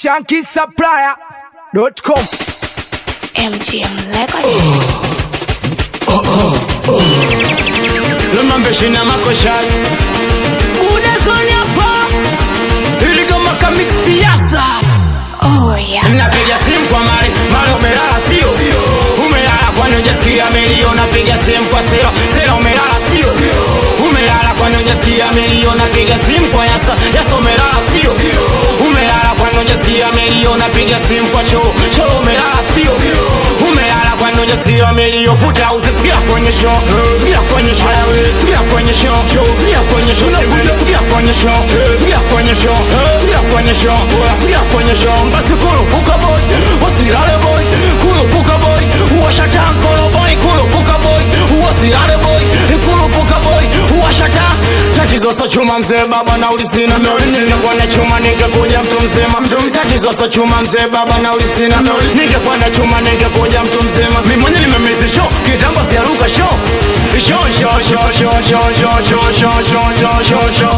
shankisupplier.com MGM Records. Lumambeshi na makoshari Unazoni hapa Ili kama kamik siasa Oh yes. Napiga simu kwa mari Mari umelala sio Umelala kwani hujasikia milio Napiga simu kwa sera Sera umelala sio Umelala kwani hujasikia milio Napiga simu kwa yasa Yasa umelala sio Umelala kwani hujasikia milio Napiga simu kwa choo Choo umelala sio Umelala kwani hujasikia milio Futa usisikia kwenye show Sikia kwenye show Sikia kwenye show Sikia kwenye show Sikia kwenye show Sikia kwenye show Sikia kwenye show Sikia kwenye show Basi kurupuka boy Wasirale boy Kurupuka boy Uwashata kolo boy Kurupuka boy Wasirale boy Kurupuka boy Uwashata Tatizo so chuma mzee baba na ulisina Ningekuwa na chuma ningekuja mtu mzima Tatizo so chuma mzee baba na ulisina Ningekuwa na chuma ningekuja mtu mzima Mimi mwenye nimemezi show Kitambo siaruka show Show show show show show show show show show show show show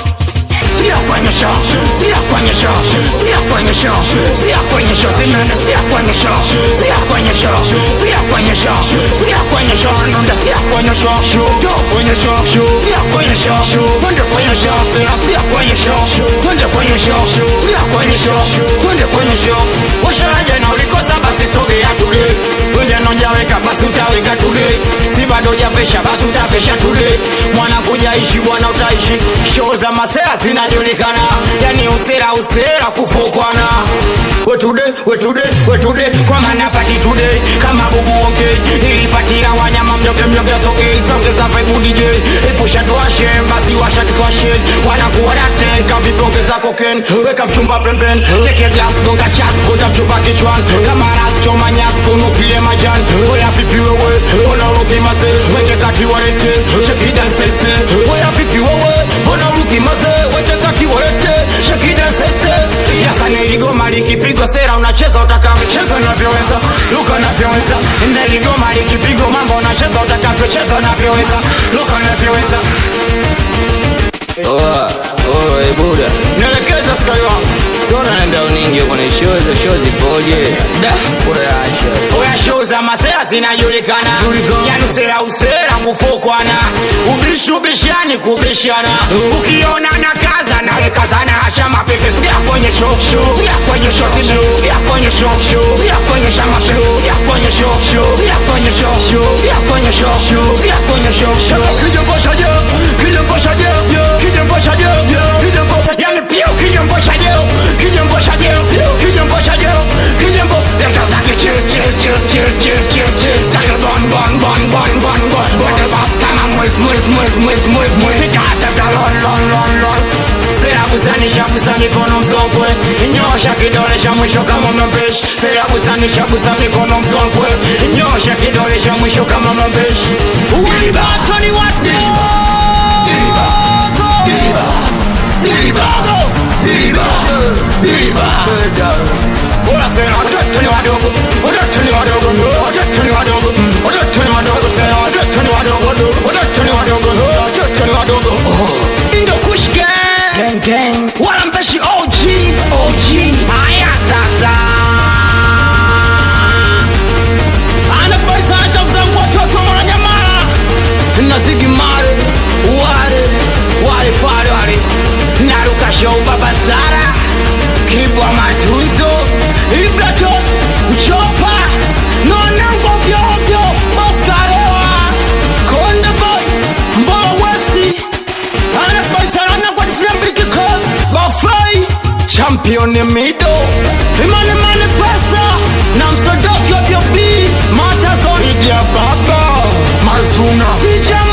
Sikia kwenye show, sikia kwenye show, sikia kwenye show, sikia kwenye show, sinene sikia kwenye show, sikia kwenye show, sikia kwenye show, sikia kwenye show, nunda sikia kwenye show, show, jo kwenye show, show, sikia kwenye show, show, twende kwenye show, sikia sikia kwenye show, twende kwenye show, sikia kwenye show, twende kwenye show. Usharaje na ulikosa basi sogea tule, wewe nonja weka basi utaweka tule, si bado hujapesha basi utapesha tule, mwana kuja ishi bwana utaishi, show za masera zinajulikana, yani usera usera kufukwana. Wetude wetude wetude kwa maana pati today kama bubu ongei ilipatira wanyama mjoge mjoge sogei sogeza vibe DJ epusha tuashe basi washa kiswashe wanakuwa daten kaviponge za koken weka mchumba pembeni teke glass gonga chat kuta mchumba kichwan kama ras choma nyas kunukie majan oya pipi wewe ona uruki mase weke kati walete shekida sese oya pipi wewe ona uruki mase weke kati walete shekida sese yasa niligoma likipigwa sera unacheza utakavyocheza unavyoweza luka unavyoweza niligoma likipigwa mambo unacheza utakavyocheza unavyoweza luka unavyoweza Oa, oa, e buda nielekeza skai wangu sona naenda uningi kwenye show hizo show zipoje da kurasha oya show za masera zinajulikana yani usera usera kufukwana ubishi ubishani kubishana ukiona na kaza nawe kazana acha mapepe sikia kwenye show sikia kwenye show sikia kwenye show sikia kwenye shama sikia kwenye show sikia kwenye show sikia kwenye show sikia kwenye show kijembosha je kijembosha je kijembosha je kijembosha yani pio kijembosha je kijembosha je kijembosha je kijembo leta zake cheers cheers cheers cheers cheers cheers cheers zake bon bon bon bon bon bon bon the boss kama mwez mwez mwez mwez mwez mwez nikata da lon lon lon lon sera kusanisha kusa mikono msokwe nyosha kidole cha mwisho kama mabeshi sera kusanisha kusa mikono msokwe nyosha kidole cha mwisho kama mabeshi ulibato ni wate Dilibago Dilibago Dilibago Ora sera watoto ni wadogo watoto ni wadogo watoto ni wadogo watoto ni wadogo sera watoto ni wadogo watoto ni wadogo watoto ni wadogo Indo Kush Gang Gang Gang Wala mpeshi OG OG Haya sasa Anakubaisa acha mzangu watoto mwananyamala Nazigi mare Wale Wale pale wale Naruka show baba Zara Kibwa matunzo Ibratos Uchopa Nonango vyovyo Maskarewa Konde boy Mbola Westi Anakubaisana kwa disembriki kos Bafai Champion mido Imane mane pesa Na msodoki wa vyobi Matazoni Idia baba Mazuna Sijam